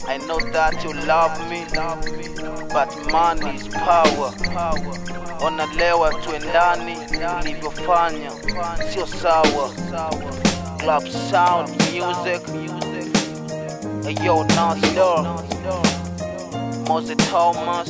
I know that you love me, but money is power. Onalewa tuendani, ulivyofanya sio sawa. Club sound music, ayo Nasdor, Mose Thomas.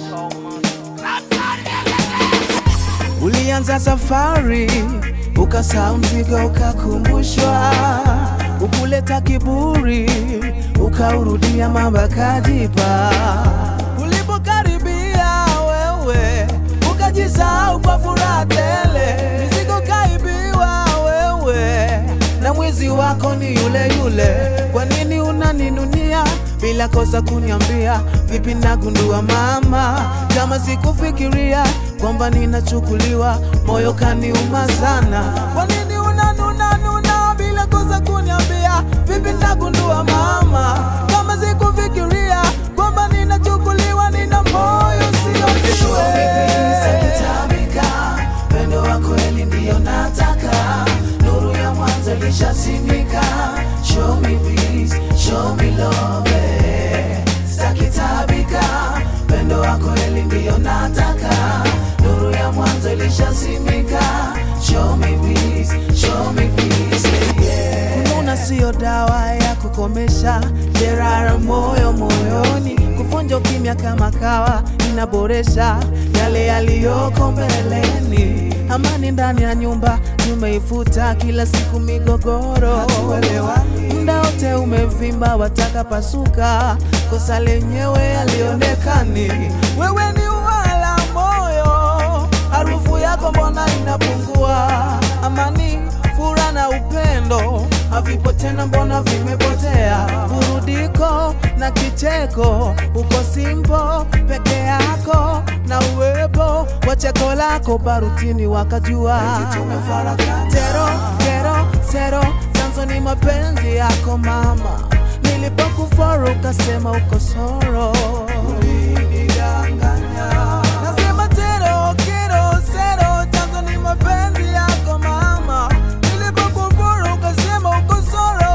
Ulianza safari ukasahau mzigo, ukakumbushwa, ukuleta kiburi, ukaurudia mambo kajipa. Ulipokaribia wewe ukajisahau kwa furaha tele, mizigo kaibiwa wewe, na mwizi wako ni yule yule. Kwa nini unaninunia bila kosa kuniambia? Vipi nagundua mama, kama sikufikiria kwamba ninachukuliwa, moyo kaniuma sana. Kwa nini unanuna nuna bila kosa kuniambia? Vipi nagundua mama, kama sikufikiria kwamba ninachukuliwa, nina moyo sio Pendo wa kweli ndiyo nataka, nuru ya mwanzo ilishazimika. Show me peace, show me love, eh. Sitakitabika, pendo wa kweli ndiyo nataka, nuru ya mwanzo ilishazimika. Show me peace, show me peace, yeah. Kununa siyo dawa ya kukomesha jeraha moyo moyoni, kuvunja ukimya kama kawa inaboresha yale yaliyoko mbeleni. Amani ndani ya nyumba tumeifuta, kila siku migogoro, muda wote umevimba, wataka pasuka, kosa lenyewe halionekani. Wewe ni wala moyo, harufu yako mbona inapungua? Amani, furaha na upendo havipo tena, mbona vimepotea? Burudiko na kicheko, uko simpo peke yako na uwepo wa cheko lako, barutini wakajua tero kero sero, chanzo ni mapenzi yako mama, nilipokuforo ukasema uko soro, ulinidanganya. Nasema tero kero sero, chanzo ni mapenzi yako mama, nilipokuforo ukasema uko soro,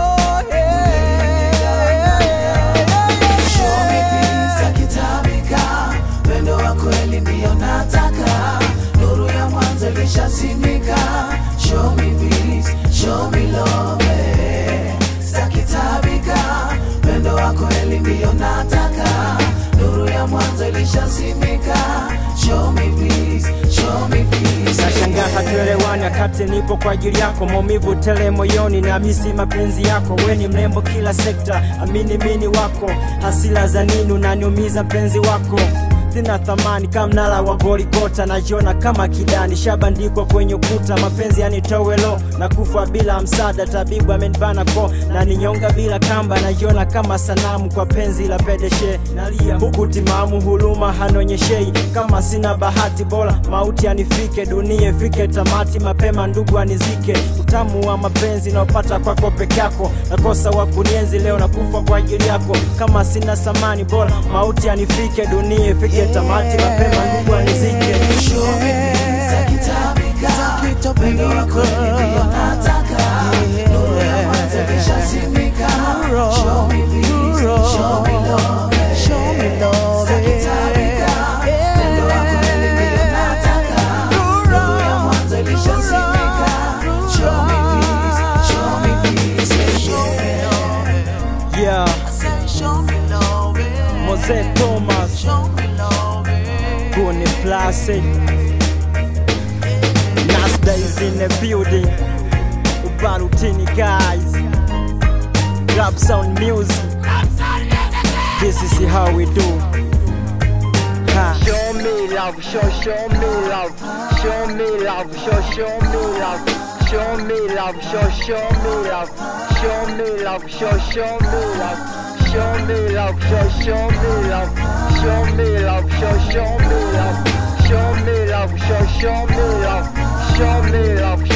Show me peace, akitabika, pendo wa kweli ndiyo nataka, nuru ya mwanzo ilishazimika. Show me peace, show me love, eh. Sitakitabika, pendo wa kweli ndiyo nataka, nuru ya mwanzo ilishazimika. Show me peace, show me peace, Nashangaa hatuelewani wakati nipo kwa ajili yako, maumivu tele moyoni na misi mapenzi yako. We ni mrembo kila sekta, amini mini wako, hasila za nini unaniumiza mpenzi wako sina thamani kama mnara wa Goligota, najiona kama kidani shabandikwa kwenye ukuta, mapenzi yanitowelo na kufa bila msaada, tabibu amenibana ko na ninyonga bila kamba, najiona kama sanamu kwa penzi la pedeshe, nalia huku timamu, huruma hanonyeshei, kama sina bahati bora mauti anifike, dunia ifike tamati mapema, ndugu anizike, utamu wa mapenzi naopata kwako peke yako, nakosa wa kunienzi leo na kufa kwa ajili yako, kama sina samani bora mauti anifike, dunia ifike tamati mapema, ndugu anizike. Show me peace, akitabika, pendo wa kweli ndiyo nataka, nuru ya mwanzo ilishazimika. Show me peace, show me love, eh. Sitakitabika, pendo wa kweli ndiyo nataka, nuru ya mwanzo ilishazimika. Show me peace, show me peace, yeah. Yeah, Show me love, eh. Mose Thomas, Show me love, eh. Guni Place, Nasda is in the building, Ubarutini guys, Rap Sound Music, this is how we do. Ha. Show me love, show, show me love. Show me love, show, show me love. Show me love, show, show me love. Show me love, show, show me love. Show me love, show, show me love. Show me love, show, show me love. Show me love, show, show me love. Show me love,